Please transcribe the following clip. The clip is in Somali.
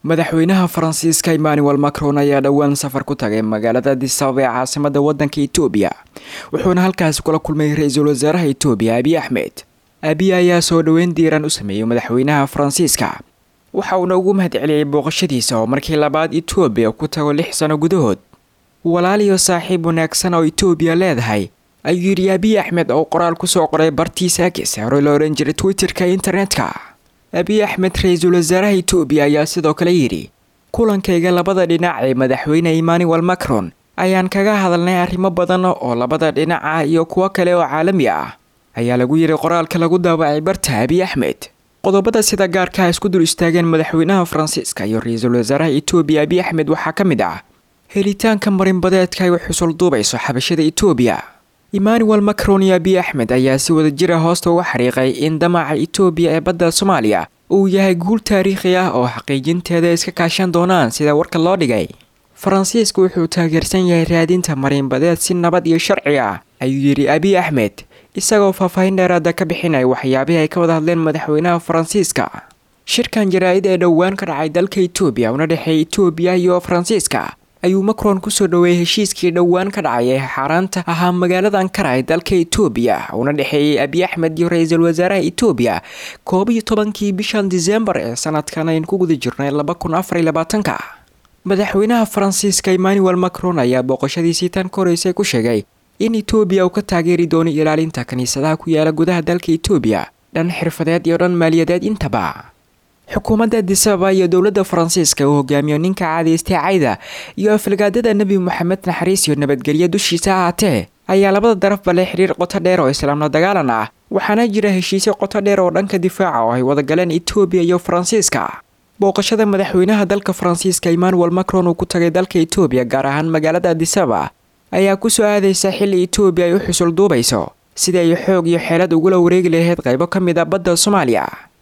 madaxweynaha faransiiska emmanuel macron ayaa dhowaan safar ku tagay magaalada adisababa ee caasimada wadanka etoobiya wuxuuna halkaasi kula kulmay ra-iisul wasaaraha etoobiya abiy axmed abiy ayaa soo dhoweyn diiran u sameeyey madaxweynaha faransiiska waxa uuna ugu mahad celiyey booqashadiisa oo markii labaad etoobiya ku tago lix sano gudahood walaal iyo saaxiib wanaagsan oo etoobiya leedahay ayuu yidhi abiy axmed oo qoraal kusoo qoray bartiisa agis hore la odhan jiray twitterka internetka abiy axmed ra-iisul wasaaraha etoobiya ayaa sidoo kale yidhi kulankayga labada dhinac ee madaxweyne emmanuel macron ayaan kaga hadalnay arrimo badan oo labada dhinaca iyo kuwo kale oo caalami ah ayaa lagu yidhi qoraalka lagu daabacay barta abiy axmed qodobada sida gaarka isku dul istaageen madaxweynaha faransiiska iyo ra-iisul wasaaraha etoobiya abiy axmed waxaa ka mid ah helitaanka marinbadeedka ay u xusul duubayso xabashada etoobiya emmanuel macron iyo abiy axmed ayaa si wada jira hoosta uga xariiqay in damaca etoobiya ee badda soomaaliya uu yahay guul taariikhi ah oo xaqiijinteeda iska kaashan doonaan sida warka loo dhigay faransiisku wuxuu taageersan yahay raadinta marinbadeed si nabad iyo sharci ah ayuu yidhi abiy axmed isagoo faahfaahin dheeraada ka bixinaya waxyaabihii ay ka wada hadleen madaxweynaha faransiiska shirkan jaraa-id ee dhowaan ka dhacay dalka etoobiya una dhexeeya etoobiya iyo faransiiska ayuu macron kusoo dhoweeyey heshiiskii dhowaan ka dhacay ee xaaraanta ahaa magaalada ankara ee dalka etoobiya una dhexeeyey abiy axmed iyo ra-iisul wasaaraha etoobiya koob iyo tobankii bishan disembar ee sanadkan aynu ku guda jirnay laba kun afar iyo labaatanka madaxweynaha faransiiska emmanuel macron ayaa booqashadiisii tan ka horeysay ku sheegay in etoobiya uu ka taageeri doono ilaalinta kiniisadaha ku yaala gudaha dalka etoobiya dhan xirfadeed iyo dhan maaliyadeed intaba xukuumadda adisababa iyo dowladda faransiiska uu hogaamiyo ninka caadaystay cayda iyo afalgaadada nebi moxamed naxariis iyo nabadgelyo dushiisa ahaatee ayaa labada darafba leh xiriir qoto dheer oo islaamla dagaalan ah waxaana jira heshiisyo qoto dheer oo dhanka difaaca oo ay wadagaleen etoobiya iyo faransiiska booqashada madaxweynaha dalka faransiiska emmanuel macron uu ku tagay dalka etoobiya gaar ahaan magaalada adisababa ayaa kusoo aadaysa xilli etoobiya ay u xusul duubayso sidii ay xoog iyo xeelad ugula wareegi lahayd qaybo ka mid a badda soomaaliya